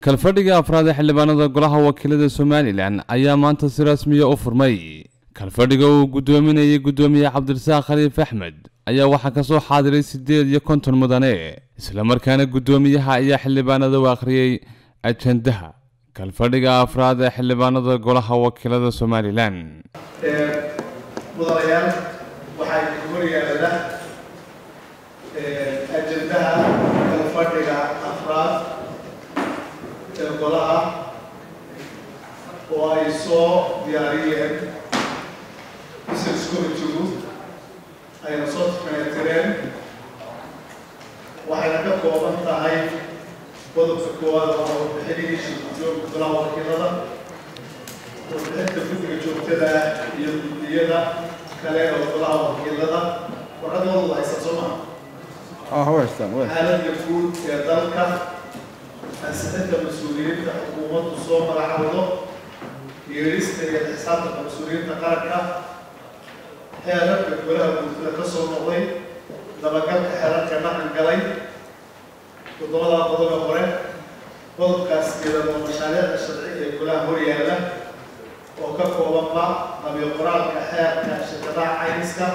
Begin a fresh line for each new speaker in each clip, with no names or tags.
kalfadhiga afraad ee xildhibaanada golaha wakiilada somalilan ayaa maanta si rasmiya u furmay kalfadhiga uu guddoominayay guddoomiye cabdirasaaq khaliif axmed ayaa waxaa kasoo xaadiray siddeed iyo konton mudane islamarkaana guddoomiyaha ayaa xildhibaanada u akhriyey ajendaha kalfadhiga afraad ee xildhibaanada golaha wakiilada somalilan
mudanayaal waxaa horyaala ajendaha kalfadhiga afraad ee golaha oo ay soo diyaariyeen business committeegu ayna soo tafeetireen waxayna ka kooban tahay qodobka koowaad waa warbixinihii shirguddoonka golaha wakiilada warbixinta guddiga joogtada iyo guddiyada kale oo golaha wakiilada warqadoodu haysan soo maha xaaladda guud ee dalka ansixinta mas-uuliyiinta xukuumaddu soo magacawdo yeerista iyo xisaabtanka mas-uuliyiinta qaranka xeerarka golaha guurtada ka soo noqday dabagalka xeerarka dhaqan galay toddobada qodoba hore qodobkaas iyadoo mashaariicda sharci ee golaha horyaala oo ka koobanba qabiyo qoraalka xeerka shirkadaha cayniska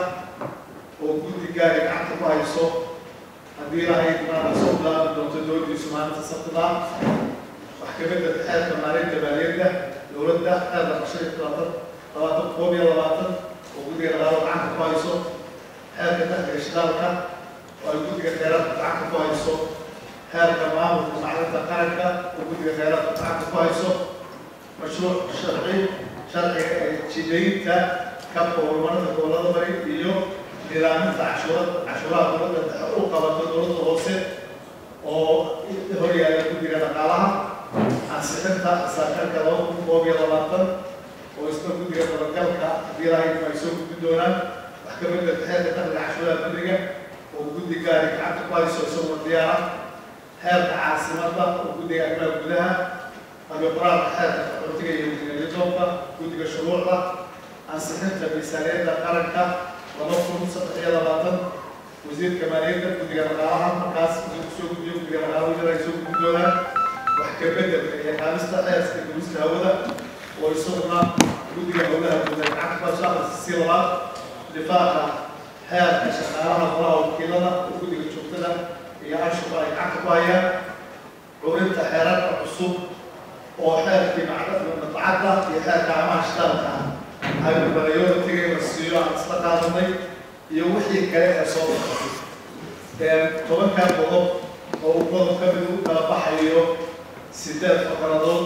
oo guddi gaari gacanta ku hayso haddii lahayd maana soo bilaabi doonto dowladdiisu maalinta sabtida wax ka mid ah xeerka maalinta maaliyadda dowladda xeerka qashada labaatan labaatan koob iyo labaatan oo guddiga dhaqaalo gacanta ku hayso xeerka dakhliga shidaalka oo ay guddiga kheyraadka gacanta ku hayso xeerka maamulka maclinta qaranka oo guddiga kheyraadka gacanta ku hayso mashruuc sharci sharciga ee jidaynta kabka horumarinta gobollada bari iyo nidaaminta cashuurada cashuuraha dowladda dhexe u qabato dowladda hoose oo horyaala guddiga dhaqaalaha ansixinta saakarka laba kun koob iyo labaatan oo isna guddiga dabagalka haddii lahayd ay soo gudbi doonaan wax ka mid ah xeerka dakhliga cashuuraha guddiga oo guddi gaari gacanta ku hayso isagoo diyaara xeerka caasimadda oo guddiga arrimaha gudaha qabiqoraalka xeerka qaxootiga iyo guddiga guddiga shuruucda ansixinta miisaaniyadda qaranka laba kun saddex iyo labaatan wasiirka maaliyadda guddiga dhaqaalaha markaas soo gudbiyo guddiga dhaqaalaha wajir ay soo gudbi doonaan wax ka bedelka iyo qaadista xeerska gubista hawada oo isaguna guddiga hawlaha guda gacanta ku hayso si labaad difaaqa xeerka shaqaalaha golaha wakiilada oo guddiga joogtada iyo anshuqa ay gacanta ku hayaan curinta xeerarka cusub oo xeerkii madbacadda iyo xeerka amaha shidaalka aynu balayooda tegay la siiyo aan isla qaadanay iyo wixii kale ee soo baxay tobankan qodob oo uu qodob ka mid u kala baxayo sideed faqradood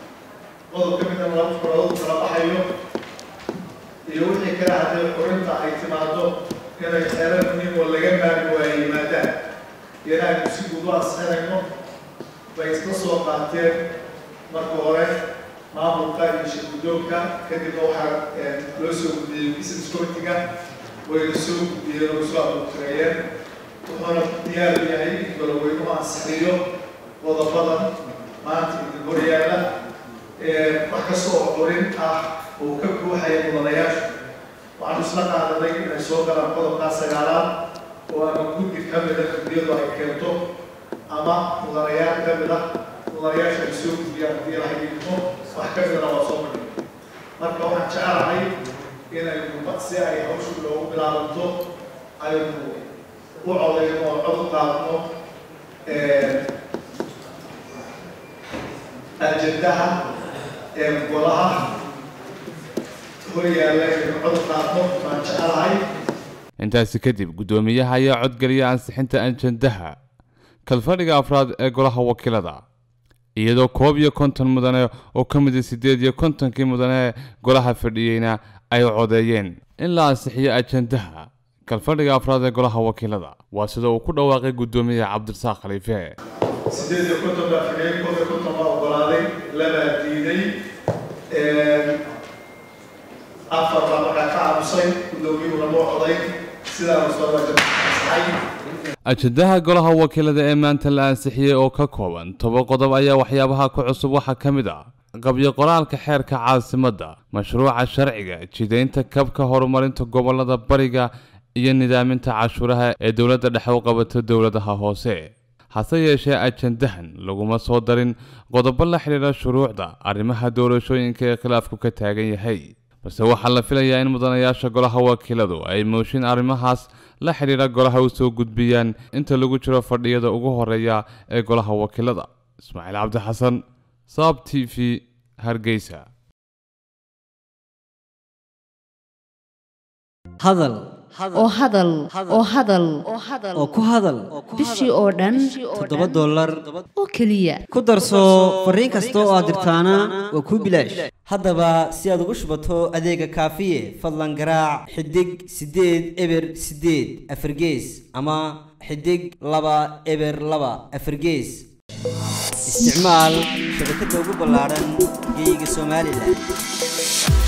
qodob ka midna laba faqradood u kala baxayo iyo wixii kale haddii curinta ay timaado inay xeerar muhiim oo laga maari waayo yimaadaan iyana aynu si guud u ansixinayno bay isla soo qaateen marka hore maamulka iyo shirguddoonka kadibna waxaa loo soo gudbiyey business committeega wayna soo gudbiyeen oo soo abuurtireeyeen wuxuuna diyaar u yahay in goloweynuhu ansixiyo qodobadan maanta idin horyaala wax kasta oo curin ah oo ka buuxaya mudanayaashu waxaanu isla qaadanay inay soo galaan qodobkaa sagaalaad oo ama guddi ka mida guddiyadu ay keento ama mudanayaal ka mid ah mudanayaasha ay soo gudbiyaan haddii lahay idmo wax ka midana waa soo madhin marka waxaan jecelahay inaynu si ay hawshu loogu bilaabanto aynu u codayno oo cod u qaadno ajendaha ee golaha horyaalla inaynu cod u qaadno waan jecelahay
intaasi kadib guddoomiyaha ayaa codgeliya ansixinta ajendaha kalfadhiga afraad ee golaha wakiilada iyadoo koob iyo konton mudane oo ka mid a siddeed iyo kontonkii mudane golaha fadhiyeyna ay codeeyeen in la ansixiyo ajendaha kalfadhiga afraad ee golaha wakiilada waa sida uu ku dhawaaqay guddoomiye cabdirasaaq khaliife
sideed iyo konton baa fadhiyey koob iyo konton baa ogolaaday labaa diiday afar baa markaa ka aamusay guddoomiyuhuna loo coday sidaana soo waajabsaxay
ajendaha golaha wakiilada ee maanta la ansixiyey oo ka kooban toba qodob ayaa waxyaabaha ku cusub waxaa ka mid ah qabyo qoraalka xeerka caasimadda mashruuca sharciga jidaynta kabka horumarinta gobolada bariga iyo nidaaminta cashuuraha ee dowladda dhexe u qabato dowladaha hoose hase yeeshee ajandahan laguma soo darin qodobo la xidhiidha shuruucda arrimaha doorashooyinka ee khilaafku ka taagan yahay balse waxaa la filayaa in mudanayaasha golaha wakiiladu ay mooshin arrimahaas la xidhiidha golaha u soo gudbiyaan inta lagu jiro fadhiyada ugu horeeya ee golaha wakiilada ismaaciil cabdi xasan saab t v hargeysa
hadal
oo hadal oo hadal
oo ku hadal
bishii oo dhan
toddoba dollar
oo keliya
ku darso fariin kasta oo aad dirtaana waa kuu bilaash haddaba si aad ugu shubato adeega kaafiye fadlan garaac xidig siddeed eber siddeed afargees ama xidig laba eber laba afargees isticmaal shabakadda ugu ballaaran geyga somalilan